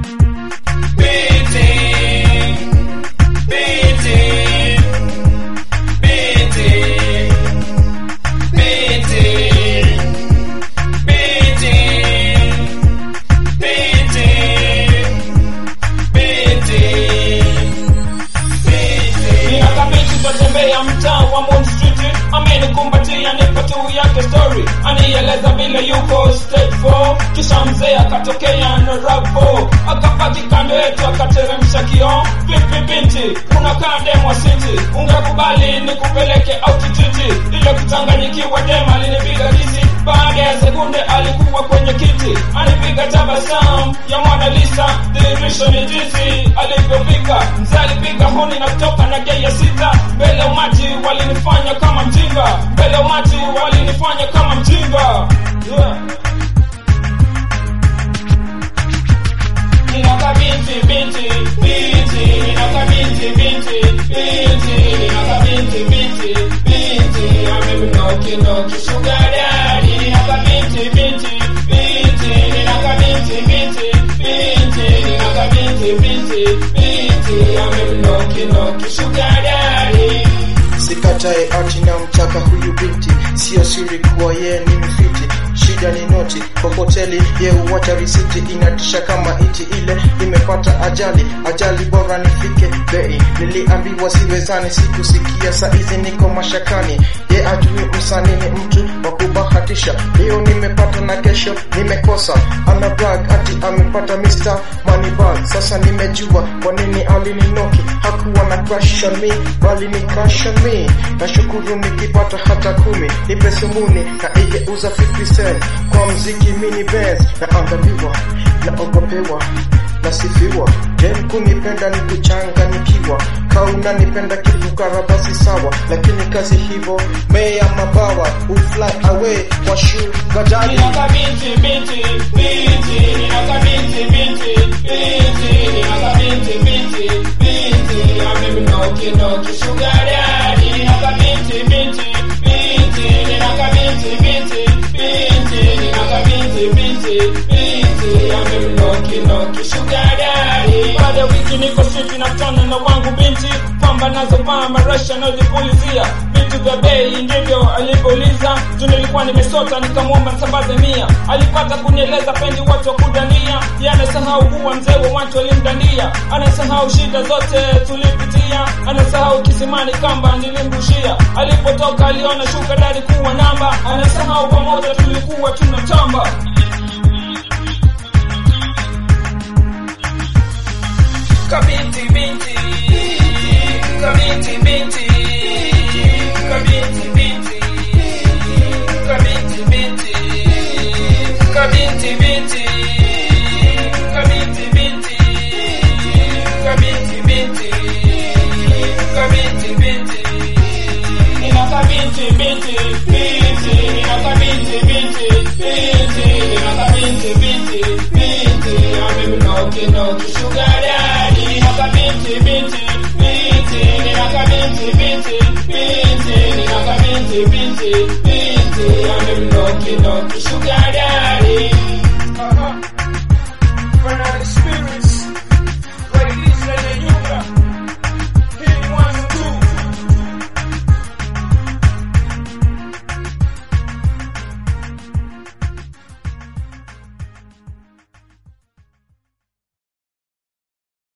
Binti, binti, binti, binti, binti, binti, binti, binti. Ninakabiti twatembea mtaa wa Moon Street, amenikumbatia nipo tu yake story, anieleza vile yuko stage 4 kisha mzee akatokea na rabo akapaki kando yetu akateremsha kioo. Vipi binti, unakaa demo city, ungekubali nikupeleke altitude? Ile kuchanganyikiwa dema alinipiga kisi, baada ya sekunde alikuwa kwenye kiti, anipiga tabasamu ya Mona Lisa, dhihirisho ni jinsi alivyofika. Mzee alipiga honi na kutoka na gei ya sita, mbele ya umati walinifanya kama mjinga, mbele ya umati walinifanya kama mjinga yeah. Ninaka binti binti binti ninaka binti binti binti ninaka binti binti binti amemnoki noki sugar daddy ninaka binti binti binti ninaka binti binti binti ninaka binti binti binti amemnoki noki sugar daddy Sikatae ati na mtaka huyu binti, sio siri kuwa yeye ni mfiti. Shida ni noti kwa hoteli, ye uwacha risiti, inatisha kama iti ile imepata ajali. Ajali bora nifike bei, niliambiwa siwezani, sikusikia, saizi niko mashakani. Ye ajui msanii ni mtu wa kubahatisha, leo nimepata na kesho nimekosa. Ana brag ati amepata Mr. Moneybag, sasa nimejua kwa nini alininoki. Hakuwa na crush on me, bali ni crush on me. Nashukuru nikipata hata kumi, nipe sumuni na igeuza 50 cent kwa mziki mini Benz, naangaliwa naogopewa nasifiwa jem kunipenda ni kuchanganikiwa kauna nipenda kifukara basi sawa lakini kazi hivo meya mabawa ufly away kwa sugar daddy Ninaka binti binti binti ninaka binti binti binti ninaka binti binti binti amemnoki noki sugar daddy ninaka binti binti binti ninaka binti binti binti ninaka binti binti binti amemnoki noki sugar daddy baada ya wiki niko siti na tano na wangu binti kwamba nazovaa marasha nazipulizia vitu vya bei ndivyo alivyouliza tu nilikuwa nimesota nikamwomba nisambaze mia alipata kunieleza pendi watu wa kudania ye anasahau kuwa mzee wa watu walimdandia anasahau shida zote tulipitia anasahau kisimani kamba nilimrushia alipotoka aliona shuka dari kuwa namba anasahau pamoja tulikuwa tunatamba kabinti binti kabinti binti kabinti binti kabinti binti kabinti binti kabinti binti kabinti binti kabinti binti ninaka binti binti binti ninaka binti binti binti ninaka binti binti binti amemnoki noki sugar daddy ninaka binti binti binti ninaka binti binti binti ninaka binti binti binti amemnoki noki sugar daddy